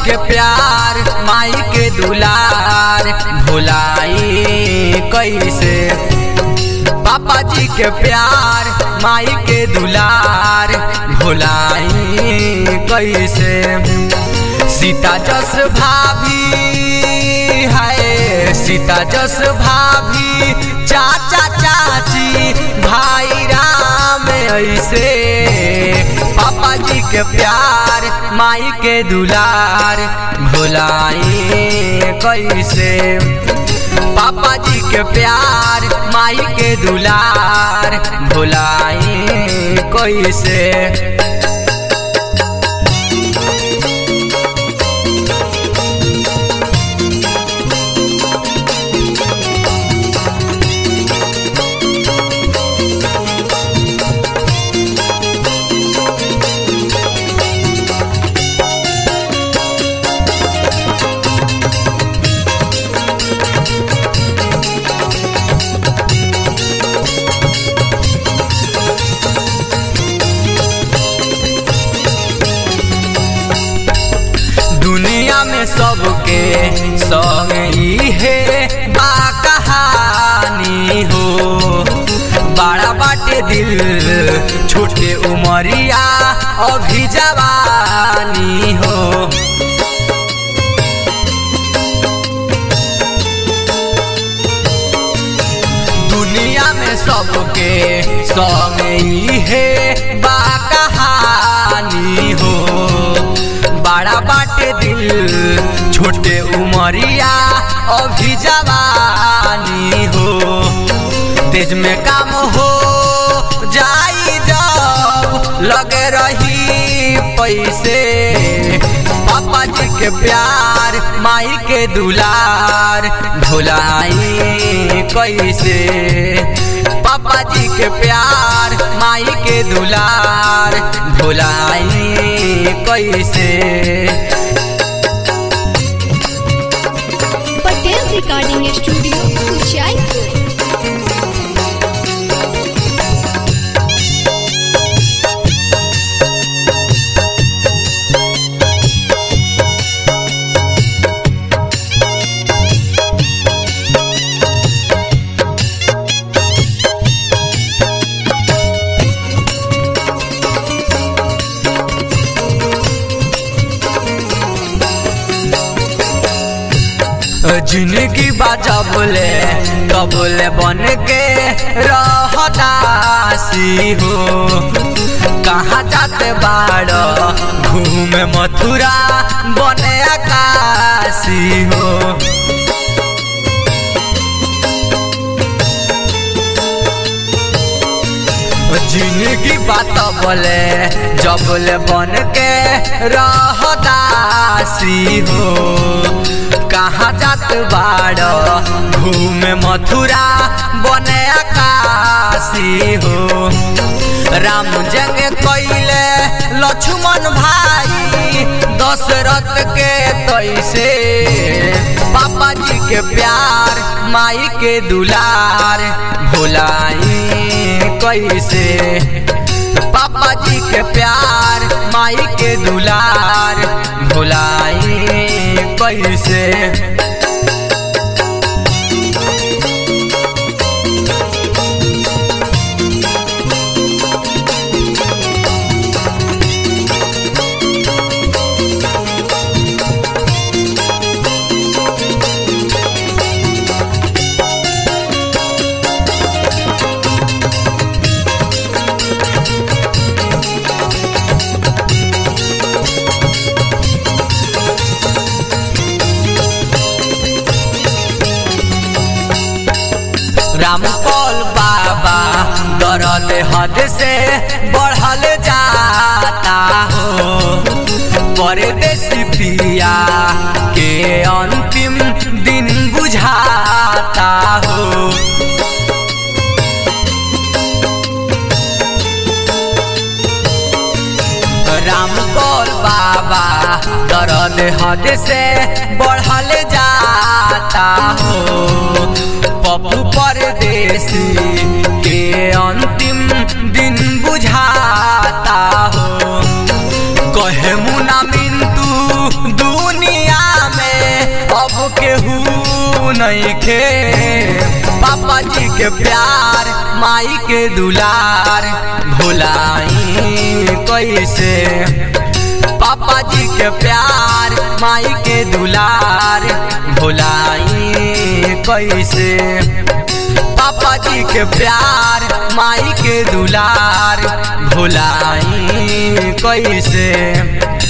के प्यार माई के दुलार भुलाई कैसे पापा जी के प्यार माई के दुलार भुलाई कैसे सीता जस भाभी है सीता जस भाभी चाचा चाची भाई राम ऐसे पापा जी के प्यार माई के दुलार भुलाई कैसे पापा जी के प्यार माई के दुलार भुलाई कैसे दुनिया में सबके संग है बा कहानी हो बड़ा बाटे दिल छोटे उमरिया अभी जवानी हो दुनिया में सबके संग है बा कहानी हो बड़ा बाटे दिल छोटे उमरिया अभी जवानी हो तेज में काम हो जाई जब लगे रही पैसे पापा जी के प्यार माई के दुलार भुलाई कैसे पापा जी के प्यार माई के दुलार भुलाई कैसे पटेल रिकॉर्डिंग स्टूडियो उचाईपुर जिंदगी बाजा बोले कबूले बन के रहदासी हो कहाँ जाते बाड़ घूमे मथुरा बने आकाशी हो जिंदगी बात बोले जबले बन के रहदासी हो कहाँ जात बाड़ घूमे मथुरा बने आकाशी हो राम जंग कैले लक्ष्मण भाई दशरथ के तैसे पापा जी के प्यार माई के दुलार भुलाई कैसे पापा जी के प्यार माई के दुलार भुलाई कैसे रामपल बाबा दर्द हद से बढ़ल जाता हो परदेसी पिया के अंतिम दिन बुझाता हो रामकोल बाबा दर्द हद से बढ़ल जाता हो पप्पू परदेसी के अंतिम दिन बुझाता हो कहे मुना मिंटू दुनिया नइखे पापा जी के प्यार माई के दुलार भुलाई कैसे पापा जी के प्यार माई के दुलार भुलाई कैसे पापा जी के प्यार माई के दुलार भुलाई कैसे